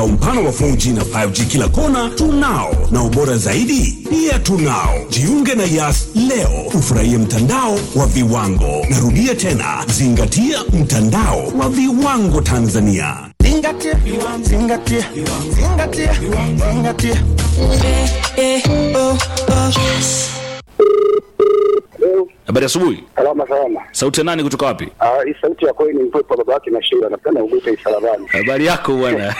Umpano wa 4G na 5G kila kona tunao, na ubora zaidi pia tunao. Jiunge na Yas leo ufurahie mtandao wa viwango. Narudia tena, zingatia mtandao wa viwango Tanzania. Zingatia, zingatia, zingatia, zingatia. Habari asubuhi. Salama salama. Sauti ya nani kutoka wapi? Ah, hii sauti ya kweli ni mpepo baba yake na Sheila. Napenda ugute isalabani. Habari yako bwana.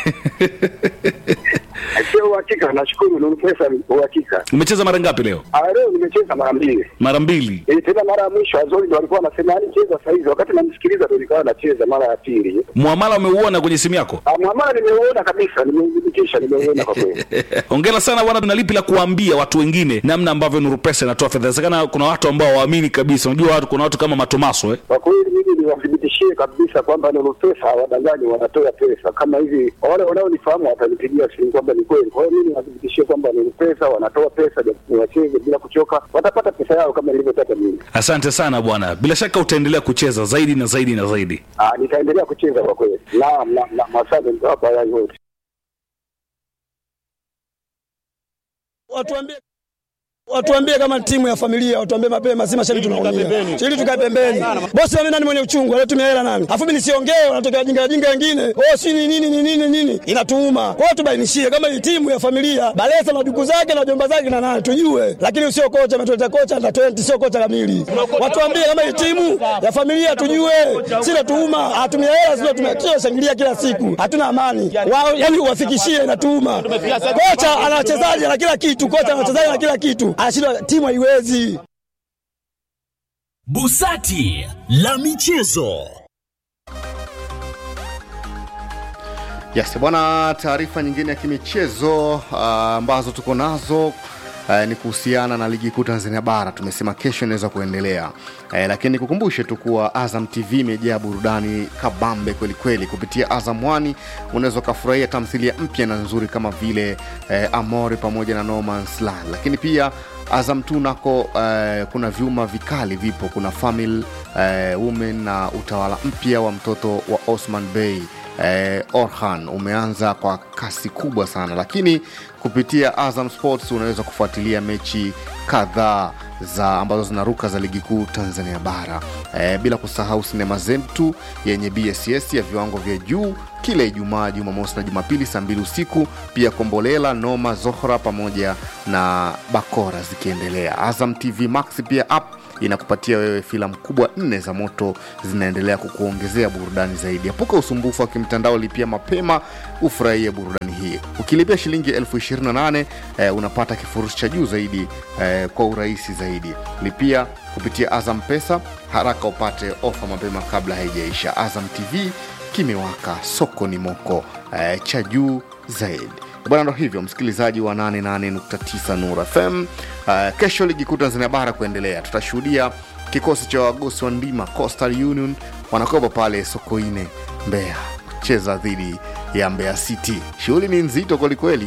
Sio uhakika, nashukuru ni pesa uhakika. Umecheza mara ngapi leo? Ah, leo nimecheza mara mbili. Mara mbili. Eh, tena mara ya mwisho Azori ndo alikuwa anasema yani cheza saa hizi, wakati namsikiliza ndo nikawa nacheza mara ya pili. Muamala umeuona kwenye simu yako? Ah, mwamala nimeuona kabisa, nimeudhibitisha, nimeuona kwa kweli. Hongera sana bwana, tuna lipi la kuambia watu wengine namna ambavyo Nuru Pesa inatoa fedha? Inawezekana kuna watu ambao waamini kabisa. Unajua watu, kuna watu kama Matomaso eh. Kwa kweli mimi niwathibitishie kabisa kwamba Nuru Pesa hawadanganyi, wanatoa pesa kama hivi. Wale wanaonifahamu watanipigia simu kwamba ni kweli. Kwa hiyo mimi niwathibitishie kwamba Nuru Pesa wanatoa pesa, ni wacheze bila kuchoka, watapata pesa yao kama nilivyotaka mimi. Asante sana bwana, bila shaka utaendelea kucheza zaidi na zaidi na zaidi. Ah, nitaendelea kucheza kwa kweli. Naam, naam, naam, asante mtawapa haya yote. watuambie watuambie kama timu ya familia, watuambie mapema, si mashabiki tunaumia, ili tukae pembeni. Bosi na mimi nani mwenye uchungu, anatumia hela nani? Afu mimi nisiongee, wanatokea wajinga wajinga wengine, oh si ni nini ni nini nini, inatuuma. Kwa hiyo tubainishie kama hii timu ya familia, Balesa na ndugu zake na jomba zake na nani tujue, lakini usio kocha ametuleta kocha na 20 sio kocha kamili. Watuambie kama hii timu ya familia tujue, si natuuma, hatumia hela sio tumia shangilia kila siku, hatuna amani wao, yani uwafikishie inatuuma. Kocha ana wachezaji na kila kitu, kocha ana wachezaji na kila kitu, anashindwa timu haiwezi. Busati la michezo. Yes, bwana, taarifa nyingine ya kimichezo ah, ambazo tuko nazo eh, ni kuhusiana na ligi kuu Tanzania bara. Tumesema kesho inaweza kuendelea eh, lakini nikukumbushe tu kuwa Azam TV imejaa burudani kabambe kwelikweli. Kupitia Azam One unaweza ukafurahia tamthilia mpya na nzuri kama vile eh, Amore pamoja na No Man's Land, lakini pia Azam tu nako eh, kuna vyuma vikali vipo, kuna Family eh, Women na utawala mpya wa mtoto wa Osman Bey eh, Orhan umeanza kwa kasi kubwa sana, lakini kupitia Azam Sports unaweza kufuatilia mechi kadhaa za ambazo zinaruka za ligi kuu Tanzania bara eh, bila kusahau sinema zetu yenye BSS ya viwango vya juu kila Ijumaa, Jumamosi na Jumapili saa mbili usiku. Pia Kombolela, Noma, Zohra pamoja na Bakora zikiendelea. Azam TV Max pia app inakupatia wewe filamu kubwa nne za moto zinaendelea kukuongezea burudani zaidi. Epuka usumbufu wa kimtandao, lipia mapema ufurahie burudani hii. Ukilipia shilingi elfu ishirini na nane eh, unapata kifurushi cha juu zaidi eh, kwa urahisi zaidi. Lipia kupitia Azam Pesa haraka upate ofa mapema kabla haijaisha. Azam TV kimewaka, soko ni moko eh, cha juu zaidi bwana. Ndo hivyo msikilizaji wa 88.9 Nur FM. Uh, kesho ligi kuu Tanzania bara kuendelea, tutashuhudia kikosi cha wagosi wa ndima Coastal Union wanakopa pale Sokoine Mbeya kucheza dhidi ya Mbeya City. Shughuli ni nzito kwelikweli.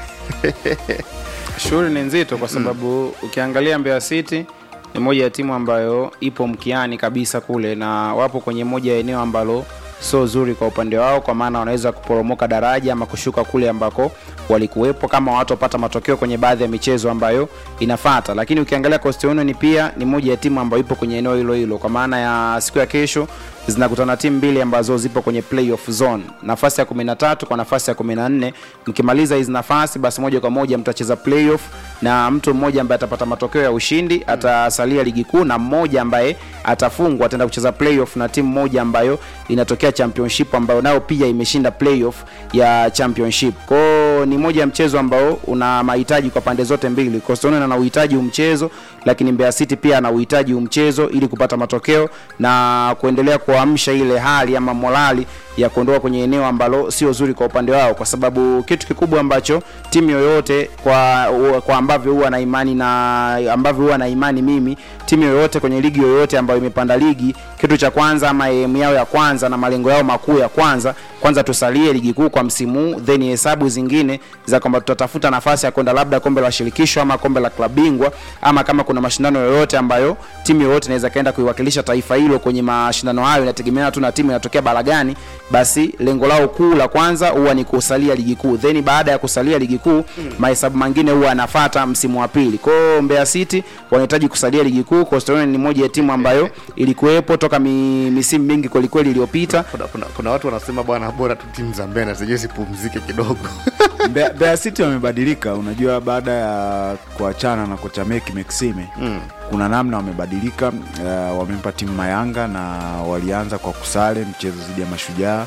Shughuli ni nzito kwa sababu ukiangalia Mbeya City ni moja ya timu ambayo ipo mkiani kabisa kule, na wapo kwenye moja ya eneo ambalo sio zuri kwa upande wao, kwa maana wanaweza kuporomoka daraja ama kushuka kule ambako walikuwepo kama watu wapata matokeo kwenye baadhi ya michezo ambayo inafata. Lakini ukiangalia Coastal Union pia ni moja ya timu ambayo ipo kwenye eneo hilo hilo, kwa maana ya siku ya kesho zinakutana timu mbili ambazo zipo kwenye playoff zone, nafasi ya 13 kwa nafasi ya 14. Mkimaliza hizi nafasi, basi moja kwa moja mtacheza playoff, na mtu mmoja ambaye atapata matokeo ya ushindi atasalia ligi kuu, na mmoja ambaye atafungwa ataenda kucheza playoff na timu moja ambayo inatokea championship, ambayo nayo pia imeshinda playoff ya championship. Kwao ni moja ya mchezo ambao una mahitaji kwa pande zote mbili. Coastal Union ana uhitaji umchezo, lakini Mbeya City pia ana uhitaji umchezo ili kupata matokeo na kuendelea kuamsha ile hali ama morali ya kuondoka kwenye eneo ambalo sio zuri kwa upande wao, kwa sababu kitu kikubwa ambacho timu yoyote kwa, kwa ambavyo huwa na imani na ambavyo huwa na imani mimi, timu yoyote kwenye ligi yoyote ambayo imepanda ligi, kitu cha kwanza ama aim yao ya kwanza na malengo yao makuu ya kwanza, kwanza tusalie ligi kuu kwa msimu huu, then hesabu zingine nyingine za kwamba tutatafuta nafasi ya kwenda labda kombe la shirikisho ama kombe la klabu bingwa ama kama kuna mashindano yoyote ambayo timu yoyote inaweza kaenda kuiwakilisha taifa hilo kwenye mashindano hayo inategemeana tu na timu inatokea bara gani basi lengo lao kuu la kwanza huwa ni kusalia ligi kuu then baada ya kusalia ligi kuu mahesabu mengine huwa anafata msimu wa pili kwao Mbeya City wanahitaji kusalia ligi kuu Coastal Union ni moja ya timu ambayo ilikuwepo toka mi, misimu mingi kwelikweli iliyopita kuna, kuna, kuna watu wanasema bwana bora tu timu za mbele zenyewe zipumzike kidogo Mbeya Mbeya City wamebadilika. Unajua, baada ya kuachana na kocha Meki Maxime mm. kuna namna wamebadilika. Uh, wamempa timu Mayanga na walianza kwa kusale mchezo dhidi ya Mashujaa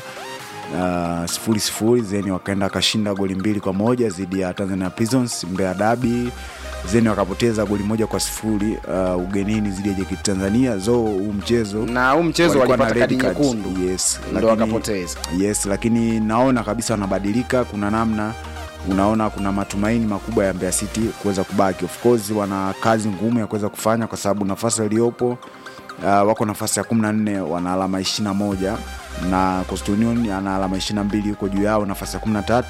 uh, sifuri sifuri, zeni wakaenda wakashinda goli mbili kwa moja dhidi ya Tanzania Prisons Mbeya Dabi zeni wakapoteza goli moja kwa sifuri uh, ugenini dhidi ya JKT Tanzania zo huu mchezo na huu mchezo walikuwa na walipata red kadi card. nyekundu yes, ndo lakini- wakapoteza yes lakini naona kabisa wanabadilika kuna namna unaona kuna matumaini makubwa ya Mbeya City kuweza kubaki of course wana kazi ngumu ya kuweza kufanya kwa sababu nafasi iliyopo uh, wako nafasi ya 14 wana alama 21 na Coastal Union ana alama 22 huko juu yao nafasi ya 13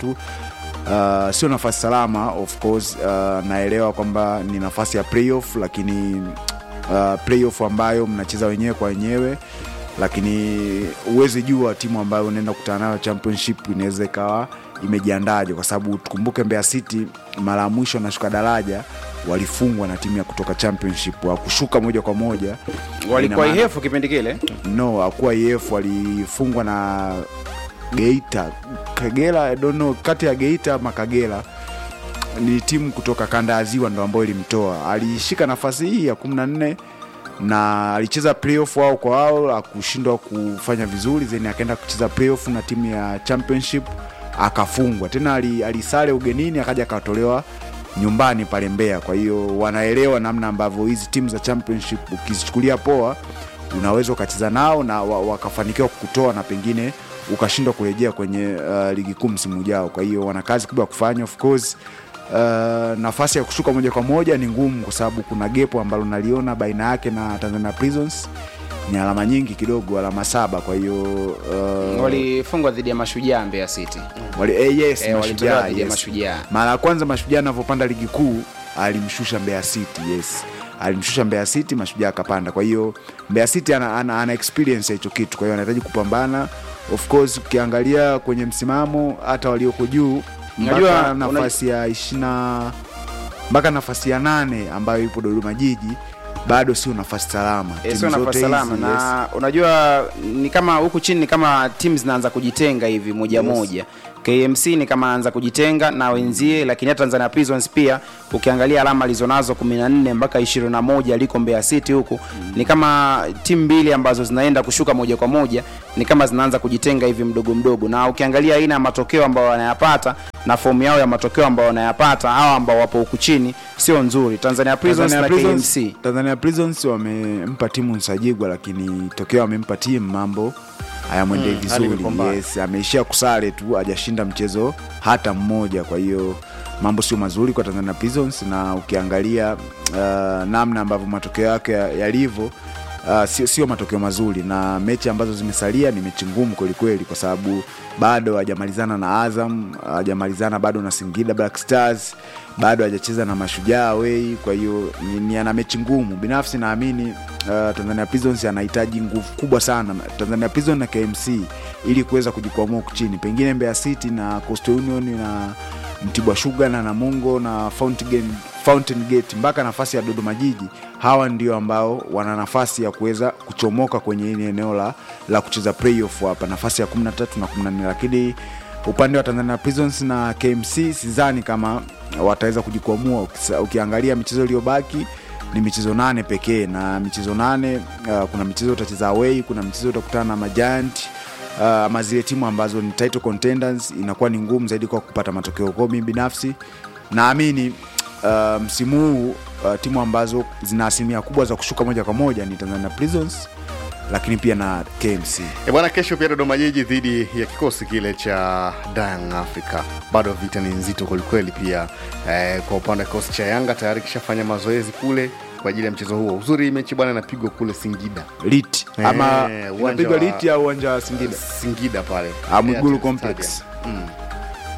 Uh, sio nafasi salama of course uh, naelewa kwamba ni nafasi ya playoff lakini uh, playoff ambayo mnacheza wenyewe kwa wenyewe lakini huwezi jua timu ambayo unaenda kukutana nayo championship inaweza ikawa imejiandaje kwa sababu tukumbuke Mbeya City mara ya mwisho wanashuka daraja walifungwa na timu ya kutoka championship wakushuka moja kwa moja walikuwa Ina maana- ihefu kipindi kile no hakuwa EF walifungwa na Geita Kagera I don't know kati ya Geita ama Kagera ni timu kutoka kanda ya ziwa ndo ambayo ilimtoa alishika nafasi hii ya 14 na alicheza playoff wao kwa wao akushindwa kufanya vizuri then akaenda kucheza playoff na timu ya championship akafungwa tena ali- alisale ugenini akaja akatolewa nyumbani pale Mbeya. Kwa hiyo wanaelewa namna ambavyo hizi timu za championship ukizichukulia poa unaweza ukacheza nao na wa- wakafanikiwa kukutoa na pengine ukashindwa kurejea kwenye uh, ligi kuu msimu ujao. Kwa hiyo wana kazi kubwa ya kufanya of course. Uh, nafasi ya kushuka moja kwa moja ni ngumu kwa sababu kuna gepo ambalo naliona baina yake na Tanzania Prisons ni alama nyingi kidogo, alama saba. Kwa hiyo uh, walifungwa dhidi ya mashujaa Mbeya City wali, eh, yes, Eh, walitolewa mashujaa, dhidi ya yes. Mashujaa. Mara ya kwanza mashujaa anavyopanda ligi kuu alimshusha Mbeya City, yes, alimshusha Mbeya City, mashujaa akapanda. Kwa hiyo Mbeya City ana, ana, ana experience ya hicho kitu, kwa hiyo anahitaji kupambana. Of course ukiangalia kwenye msimamo hata walioko juu Unajua- mpaka nafasi ya ishina mpaka nafasi ya nane ambayo ipo Dodoma Jiji bado sio nafasi salama. Eh, Timu sio zote nafasi hizi, salama yes. na unajua ni kama huku chini ni kama timu zinaanza kujitenga hivi moja Yes. moja KMC ni kama anaanza kujitenga na wenzie, lakini hata Tanzania Prisons pia ukiangalia alama alizonazo 14 mpaka 21 aliko Mbeya City huku ni kama timu mbili ambazo zinaenda kushuka moja kwa moja, ni kama zinaanza kujitenga hivi mdogo mdogo, na ukiangalia aina ya matokeo ambayo wanayapata na fomu yao ya matokeo ambayo wanayapata hawa ambao wapo huku chini sio nzuri. Tanzania Prisons Tanzania na Prisons, KMC Tanzania Prisons wamempa timu Nsajigwa, lakini tokeo wamempa timu mambo hayamwendei Mm, hali vizuri. imekuwa mbaya. Yes, ameishia kusare tu, hajashinda mchezo hata mmoja. Kwa hiyo mambo sio mazuri kwa Tanzania Prisons, na ukiangalia uh, namna ambavyo matokeo yake ya- yalivyo Uh, sio, sio matokeo mazuri na mechi ambazo zimesalia ni mechi ngumu kwelikweli kwa sababu bado hajamalizana na Azam, hajamalizana bado na Singida Black Stars, bado hajacheza na Mashujaa away. Kwa hiyo ni, ni ana mechi ngumu. Binafsi naamini uh, Tanzania Prisons anahitaji nguvu kubwa sana Tanzania Prison na KMC ili kuweza kujikwamua huku chini, pengine Mbeya City na Coastal Union na Mtibwa Sugar na Namungo na Fountain Gate, Fountain Gate mpaka nafasi ya Dodoma Jiji, hawa ndio ambao wana nafasi ya kuweza kuchomoka kwenye hili eneo la, la kucheza playoff hapa, nafasi ya 13 na 14, lakini upande wa Tanzania Prisons na KMC sidhani kama wataweza kujikwamua. Ukisa- Ukiangalia michezo iliyobaki ni michezo nane pekee, na michezo nane uh, kuna michezo utacheza away, kuna michezo utakutana na Majiant uh, ama zile timu ambazo ni title contenders, inakuwa ni ngumu zaidi kwa kupata matokeo. Kwa mimi binafsi naamini uh, msimu huu uh, timu ambazo zina asilimia kubwa za kushuka moja kwa moja ni Tanzania Prisons, lakini pia na KMC. E bwana, kesho pia Dodoma Jiji dhidi ya kikosi kile cha Young Africa. Bado vita ni nzito kwelikweli. Pia eh, kwa upande wa kikosi cha Yanga tayari kishafanya mazoezi kule kwa ajili ya mchezo huo. Uzuri mechi bwana inapigwa kule Singida, Lit Eh, ama uwanja inapigwa wa- Lit au uwanja wa Singida? Singida pale Ah, Mwigulu Airtel Complex. Stadium. Mm.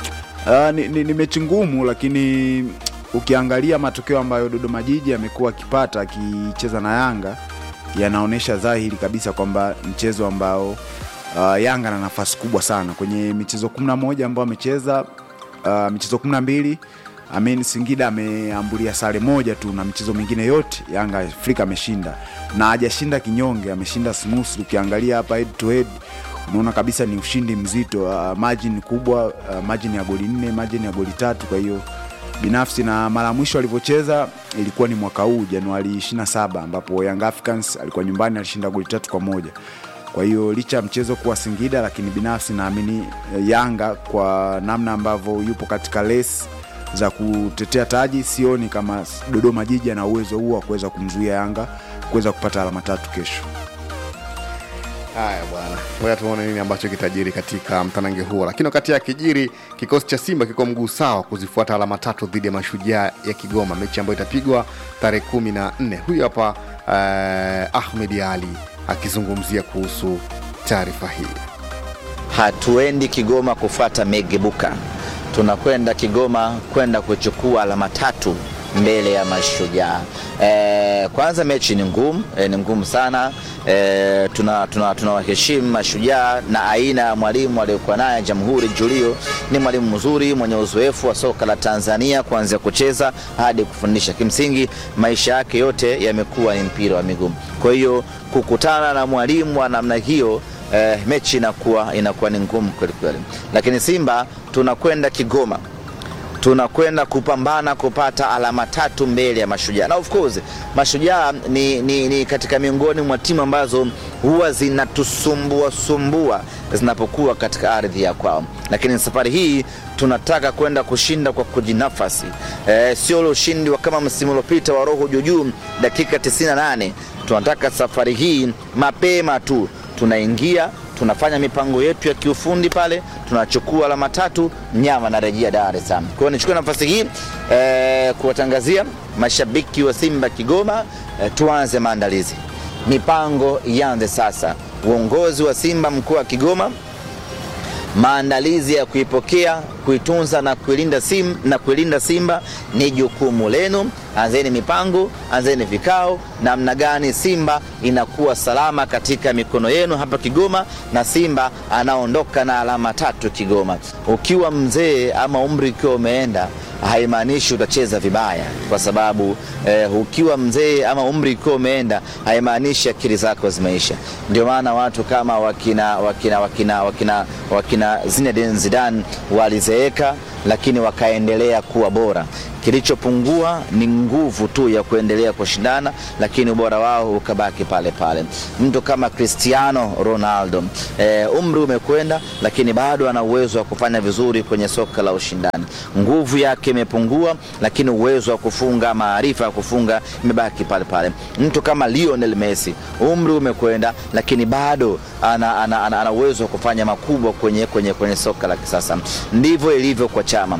Uh, ni, ni, ni mechi ngumu lakini ukiangalia matokeo ambayo Dodoma Jiji amekuwa akipata akicheza na Yanga yanaonyesha dhahiri kabisa kwamba mchezo ambao uh, Yanga na nafasi kubwa sana kwenye michezo 11 ambayo amecheza uh, michezo 12 Amin Singida ameambulia sare moja tu na michezo mingine yote Yanga Afrika ameshinda na hajashinda kinyonge, ameshinda smooth. Ukiangalia hapa head to head unaona kabisa ni ushindi mzito, uh, margin kubwa, uh, margin ya goli nne, margin ya goli tatu. Kwa hiyo binafsi na mara mwisho alivyocheza ilikuwa ni mwaka huu Januari 27 ambapo Young Africans alikuwa nyumbani alishinda goli tatu kwa moja. Kwa hiyo licha ya mchezo kuwa Singida, lakini binafsi naamini eh, Yanga kwa namna ambavyo yupo katika lesi za kutetea taji, sioni kama Dodoma Jiji ana uwezo huo wa kuweza kumzuia Yanga kuweza kupata alama tatu kesho. Haya bwana, ngoja tuone nini ambacho kitajiri katika mtanange huo. Lakini wakati ya kijiri, kikosi cha Simba kiko mguu sawa kuzifuata alama tatu dhidi ya Mashujaa ya Kigoma, mechi ambayo itapigwa tarehe kumi na nne. Huyu hapa uh, Ahmed Ali akizungumzia kuhusu taarifa hii. hatuendi Kigoma kufuata megebuka, tunakwenda Kigoma kwenda kuchukua alama tatu mbele ya Mashujaa. E, kwanza mechi ni ngumu e, ni ngumu sana e, tuna tuna tunawaheshimu Mashujaa na aina ya mwalimu aliyokuwa naye Jamhuri Julio. Ni mwalimu mzuri mwenye uzoefu wa soka la Tanzania kuanzia kucheza hadi kufundisha. Kimsingi maisha yake yote yamekuwa ni mpira wa miguu, kwa hiyo kukutana na mwalimu wa namna hiyo eh, mechi inakuwa inakuwa ni ngumu kweli kweli, lakini Simba tunakwenda Kigoma tunakwenda kupambana kupata alama tatu mbele ya Mashujaa, na of course Mashujaa ni, ni, ni katika miongoni mwa timu ambazo huwa zinatusumbua sumbua zinapokuwa katika ardhi ya kwao, lakini safari hii tunataka kwenda kushinda kwa kujinafasi, e, sio ule ushindi wa kama msimu uliopita wa roho juujuu dakika 98. Tunataka safari hii mapema tu tunaingia tunafanya mipango yetu ya kiufundi pale, tunachukua alama tatu, mnyama anarejea Dar es Salaam. Kwa hiyo nichukue nafasi hii eh, kuwatangazia mashabiki wa Simba Kigoma eh, tuanze maandalizi, mipango ianze sasa. Uongozi wa Simba mkoa wa Kigoma maandalizi ya kuipokea kuitunza na kuilinda sim, na kuilinda Simba ni jukumu lenu. Anzeni mipango, anzeni vikao, namna gani Simba inakuwa salama katika mikono yenu hapa Kigoma, na Simba anaondoka na alama tatu Kigoma. Ukiwa mzee ama umri ukiwa umeenda haimaanishi utacheza vibaya, kwa sababu eh, ukiwa mzee ama umri ukiwa umeenda haimaanishi akili zako zimeisha. Ndio maana watu kama wakina wakina wakina wakina wakina Zinedine Zidane walizeeka, lakini wakaendelea kuwa bora. Kilichopungua ni nguvu tu ya kuendelea kushindana, lakini ubora wao ukabaki pale pale. Mtu kama Cristiano Ronaldo e, umri umekwenda, lakini bado ana uwezo wa kufanya vizuri kwenye soka la ushindani. Nguvu yake imepungua, lakini uwezo wa kufunga, maarifa ya kufunga imebaki pale pale. Mtu kama Lionel Messi, umri umekwenda, lakini bado ana, ana, ana, ana uwezo wa kufanya makubwa kwenye, kwenye, kwenye soka la kisasa. Ndivyo ilivyo kwa Chama.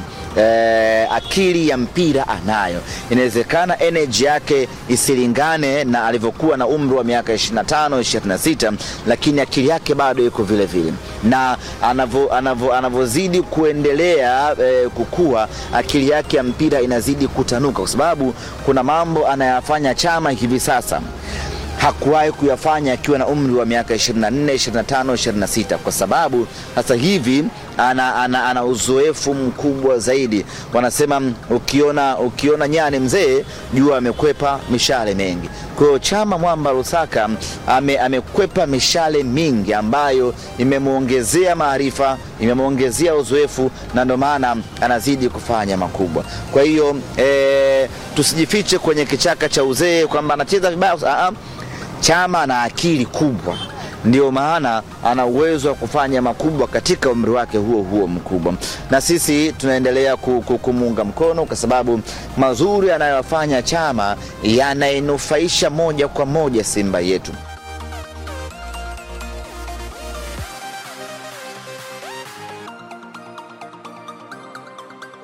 Eh, akili ya mpira anayo. Inawezekana energy yake isilingane na alivyokuwa na umri wa miaka 25 26, lakini akili yake bado iko vile vile, na anavyo- anavyo- anavyozidi kuendelea eh, kukua, akili yake ya mpira inazidi kutanuka, kwa sababu kuna mambo anayafanya Chama hivi sasa hakuwahi kuyafanya akiwa na umri wa miaka 24, 25, 26 kwa sababu sasa hivi ana, ana, ana uzoefu mkubwa zaidi. Wanasema mm, ukiona, ukiona nyani mzee jua amekwepa mishale mengi. Kwa hiyo Chama Mwamba Lusaka ame, amekwepa mishale mingi ambayo imemwongezea maarifa, imemwongezea uzoefu na ndio maana anazidi kufanya makubwa. Kwa hiyo eh, tusijifiche kwenye kichaka cha uzee kwamba anacheza vibaya. Ah, ah. Chama ana akili kubwa, ndio maana ana uwezo wa kufanya makubwa katika umri wake huo huo mkubwa, na sisi tunaendelea ku- ku- kumuunga mkono kwa sababu mazuri anayofanya Chama yanainufaisha moja kwa moja Simba yetu.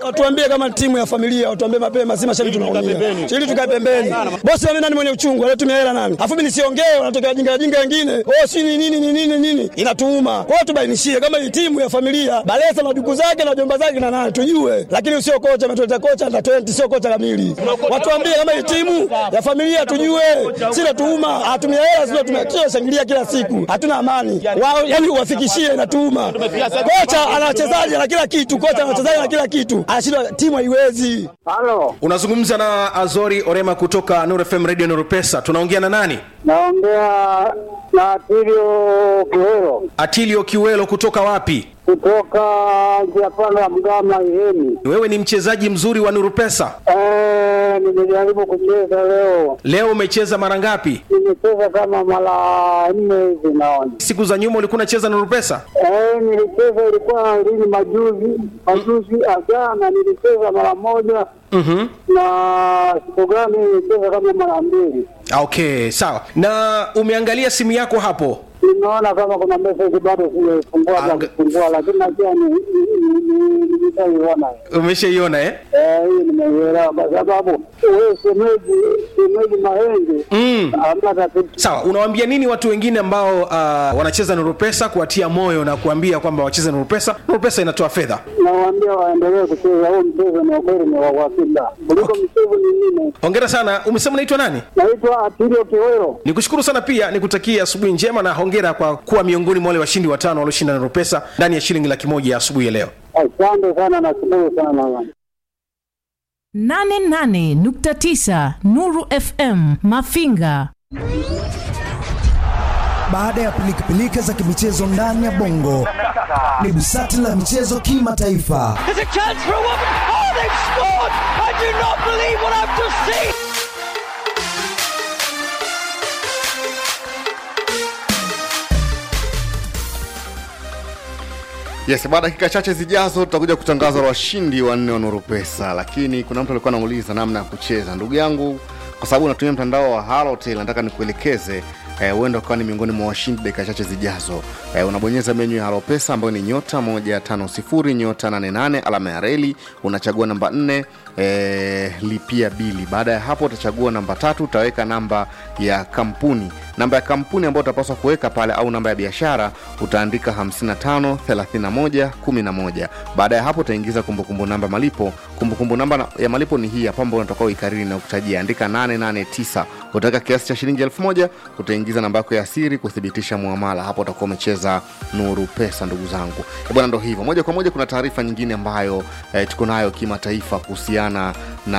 Watuambie kama timu ya familia, watuambie mapema, si mashabiki tunaumia. Ili tukae pembeni. Bosi mimi nani mwenye uchungu, anatumia hela nani? Alafu mimi nisiongee, wanatokea wajinga wajinga wengine. Oh, si ni nini ni nini nini? Inatuuma. Kwa hiyo tubainishie kama hii timu ya familia, Balesa na duku zake na jomba zake na nani tujue. Lakini usio kocha ametuleta kocha na 20 sio kocha kamili. Watuambie kama hii timu ya familia tujue. Sina tuuma, hatumia hela sio tumia shangilia kila siku. Hatuna amani. Wao yani uwafikishie inatuuma. Kocha ana wachezaji na kila kitu, kocha ana wachezaji na kila kitu. Anashindwa timu haiwezi. Halo, unazungumza na azori orema kutoka Nuru fm radio Nuru pesa tunaongea na nani naongea na Tilio Kiwero atilio kiwelo kutoka wapi kutoka njia panda ya Mgama Ihemi. wewe ni mchezaji mzuri wa Nuru pesa Eh, nimejaribu kucheza leo, leo umecheza mara ngapi nimecheza kama mara nne hivi naona. siku za nyuma ulikuwa unacheza Nuru pesa Eh, nilicheza ilikuwa lini majuzi majuzi ajana nilicheza mara moja mm-hmm. na siku gani nilicheza kama mara mbili. okay sawa na umeangalia simu yako hapo Nimeona kama kuna message bado sijaifungua za kufungua, lakini najua ni- ni- ni- ni- nitaiona. umeshaiona eh? Eh, hii nimeielewa kwa sababu wewe shemeji shemeji Mahenge mm. hamna tatizo. sawa unawaambia nini watu wengine ambao uh, wanacheza Nuru pesa kuwatia moyo na kuambia kwamba wacheze Nuru pesa Nuru pesa inatoa fedha Nawaambia waendelee kucheza huu mchezo, ni ukweli ni wa uhakika kuliko mchezo mingine. hongera sana umesema unaitwa nani Naitwa Atilio Kiwero. nikushukuru sana pia nikutakia asubuhi njema na hongera kwa kuwa miongoni mwa wale washindi watano walioshinda Nuru pesa ndani ya shilingi laki moja ya asubuhi ya leo Asante sana, nashukuru sana. 88.9 Nuru FM Mafinga. Baada ya pilikapilika za kimichezo ndani ya bongo, ni busati la michezo kimataifa. There's a chance for a woman. Oh, they've scored! I do not believe what I've just seen. yes baada ya dakika chache zijazo tutakuja kutangaza washindi wanne wa nuru pesa lakini kuna mtu alikuwa anauliza namna ya kucheza ndugu yangu kwa sababu unatumia mtandao wa halotel nataka nikuelekeze eh, huenda ukawa ni miongoni mwa washindi dakika chache zijazo eh, unabonyeza menyu ya halopesa ambayo ni nyota moja tano sifuri nyota nane nane alama ya reli unachagua namba nne eh, lipia bili baada ya hapo utachagua namba tatu utaweka namba ya kampuni namba ya kampuni ambayo utapaswa kuweka pale au namba ya biashara utaandika 55 31 11 baada ya hapo utaingiza kumbukumbu namba malipo kumbukumbu namba na- ya malipo ni hii hapa ambayo unatoka uikariri na kutajia andika 889 utaweka kiasi cha shilingi 1000 utaingiza namba yako ya siri kuthibitisha muamala hapo utakuwa umecheza nuru pesa ndugu zangu Eh, bwana ndo hivyo moja kwa moja kuna taarifa nyingine ambayo eh, tuko nayo kimataifa kuhusiana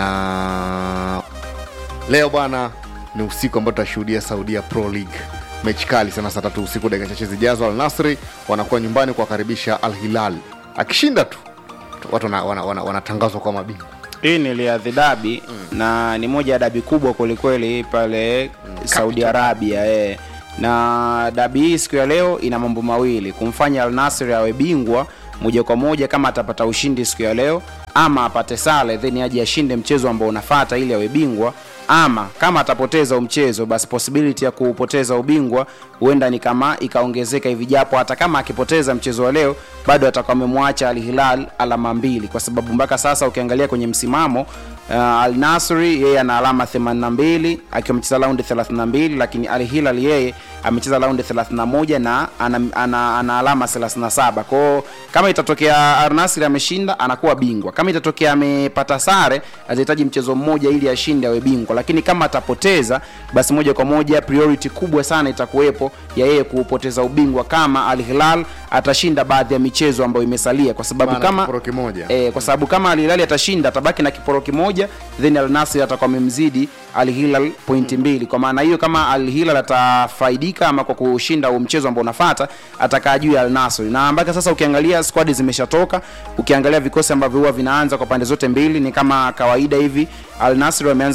na leo bwana ni usiku ambao tutashuhudia saudia pro league mechi kali sana saa tatu usiku dakika chache zijazo al nasri wanakuwa nyumbani kuwakaribisha al hilal akishinda tu watu wanatangazwa wana, wana, wanatangazwa kwa mabingwa hii ni Riyadh dabi mm. na ni moja ya dabi kubwa kwelikweli pale mm, saudi arabia eh. na dabi hii siku ya leo ina mambo mawili kumfanya al nasri awe bingwa moja kwa moja kama atapata ushindi siku ya leo ama apate sale then aje ashinde mchezo ambao unafata ili awe bingwa ama kama atapoteza umchezo basi possibility ya kuupoteza ubingwa huenda ni kama ikaongezeka hivi japo hata kama akipoteza mchezo wa leo bado atakuwa amemwacha al hilal alama mbili kwa sababu mpaka sasa ukiangalia kwenye msimamo uh, al nasri yeye ana alama 82 akiwa amecheza raundi 32 lakini al hilal yeye amecheza raundi 31 na ana, ana, ana alama 37 kwao kama itatokea al nasri ameshinda anakuwa bingwa kama itatokea amepata sare atahitaji mchezo mmoja ili ashinde awe bingwa lakini kama atapoteza basi moja kwa moja priority kubwa sana itakuwepo ya yeye kuupoteza ubingwa kama al hilal atashinda baadhi ya michezo ambayo imesalia kwa sababu Maana kama kiporo kimoja e, kwa sababu kama Al Hilal atashinda atabaki na kiporo kimoja then Al Nassr atakuwa amemzidi Al Hilal pointi mbili kwa maana hiyo kama Al Hilal atafaidika ama kwa kushinda huo mchezo ambao unafuata atakaa juu ya Al Nassr na mpaka sasa ukiangalia squad zimeshatoka ukiangalia vikosi ambavyo huwa vinaanza kwa pande zote mbili ni kama kawaida hivi Al Nassr wameanza na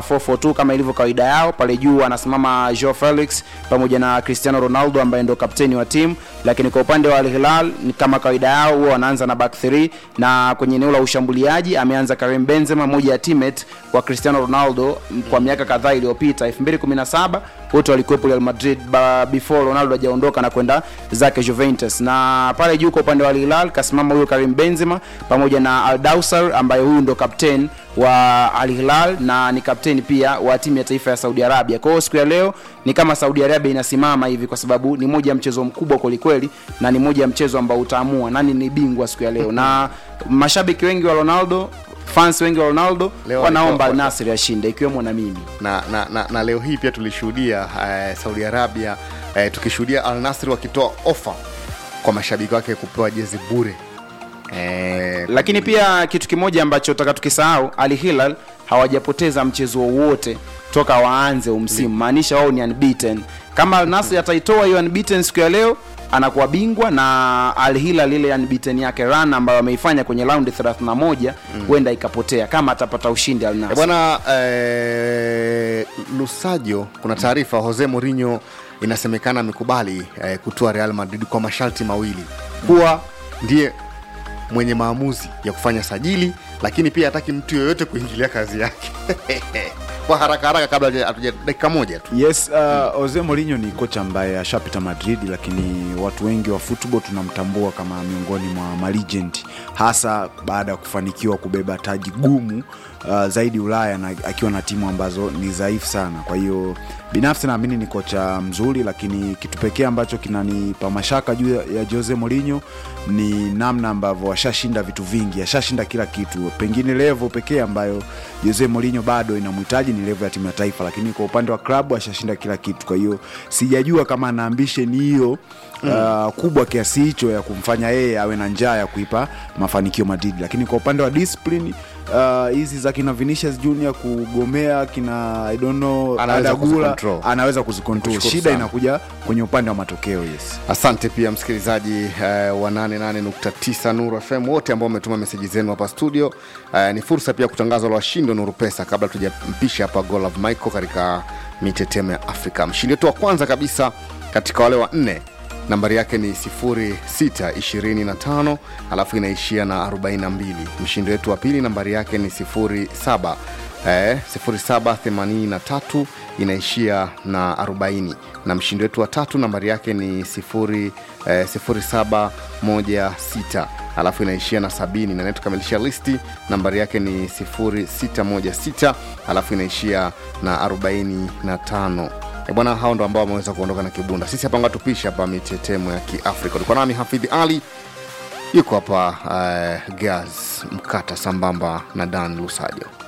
442 kama ilivyo kawaida yao pale juu anasimama Joao Felix pamoja na Cristiano Ronaldo ambaye ndo kapteni wa timu lakini kwa upande wa Al Hilal ni kama kawaida yao huwa wanaanza na back 3 na kwenye eneo la ushambuliaji ameanza Karim Benzema moja ya teammate wa Cristiano Ronaldo m- kwa miaka kadhaa iliyopita 2017 wote walikuwepo Real Madrid ba, before Ronaldo hajaondoka na kwenda zake Juventus na pale juu kwa upande wa Al Hilal kasimama huyo Karim Benzema pamoja na Al Dawsar ambaye huyu ndo kapteni wa Al Hilal na ni kapteni pia wa timu ya taifa ya Saudi Arabia. Kwa hiyo siku ya leo ni kama Saudi Arabia inasimama hivi kwa sababu ni moja ya mchezo mkubwa kwelikweli na ni moja ya mchezo ambao utaamua nani ni bingwa siku ya leo. Na mashabiki wengi wa Ronaldo fans wengi wa Ronaldo Leo wanaomba Al walikuwa- Nassr ashinde ikiwemo na mimi. na, na, na, na leo hii pia tulishuhudia eh, Saudi Arabia eh, tukishuhudia Al Nassr wakitoa ofa kwa mashabiki wake kupewa jezi bure eh, lakini pia kitu kimoja ambacho taka tukisahau Al Hilal hawajapoteza mchezo wowote toka waanze umsimu maanisha wao ni unbeaten kama Al Nassr ataitoa hiyo unbeaten siku ya leo anakuwa bingwa na Al Hilal ile unbeaten yake run ambayo ameifanya kwenye raundi 31 huenda ikapotea kama atapata ushindi Al Eh, Nassr bwana eh, Lusajo, kuna taarifa Jose Mourinho inasemekana amekubali eh, kutoa Real Madrid kwa masharti mawili, kuwa ndiye mwenye maamuzi ya kufanya sajili, lakini pia hataki mtu yoyote kuingilia kazi yake kwa haraka haraka, kabla hatuja- hatuja dakika moja tu. yes uh, Jose Mourinho ni kocha ambaye ashapita Madrid, lakini watu wengi wa football tunamtambua kama miongoni mwa malegend, hasa baada ya kufanikiwa kubeba taji gumu uh, zaidi Ulaya na akiwa na timu ambazo ni dhaifu sana. Kwa hiyo binafsi naamini ni kocha mzuri, lakini kitu pekee ambacho kinanipa mashaka juu ya ya Jose Mourinho ni namna ambavyo ashashinda vitu vingi, ashashinda kila kitu. Pengine level pekee ambayo Jose Mourinho bado inamhitaji ni level ya timu ya taifa, lakini kwa upande wa klabu ashashinda kila kitu. Kwa hiyo sijajua kama ana ambition hiyo uh, kubwa kiasi hicho ya kumfanya yeye awe na njaa ya kuipa mafanikio Madrid, lakini kwa upande wa discipline uh, hizi za kina Vinicius Junior kugomea kina I don't know Anaweza Adagula, kuzicontrol. anaweza kuzikontrol. Kushukuru Shida sana. inakuja kwenye upande wa matokeo. Yes. Asante pia msikilizaji eh, wa 88.9 Nuru FM wote ambao wametuma meseji zenu hapa studio. Eh, ni fursa pia kutangazwa la washindi wa Nuru Pesa kabla tujampisha hapa Golov Michael katika mitetemo ya Afrika. Mshindi wetu wa kwanza kabisa katika wale wa nne nambari yake ni 0625 alafu inaishia na 42. Mshindi wetu wa pili nambari yake ni 07 eh, 0783 inaishia na 40 na mshindi wetu wa tatu nambari yake ni 0, eh, 0716 alafu inaishia na 70 na nayetukamilisha listi nambari yake ni 0616 alafu inaishia na 45 E bwana, hao ndo ambao wameweza kuondoka na kibunda. Sisi hapa ngatupisha hapa mitetemo ya Kiafrika. Ulikuwa nami Hafidhi Ali, yuko hapa uh, Gaz Mkata sambamba na Dan Lusajo.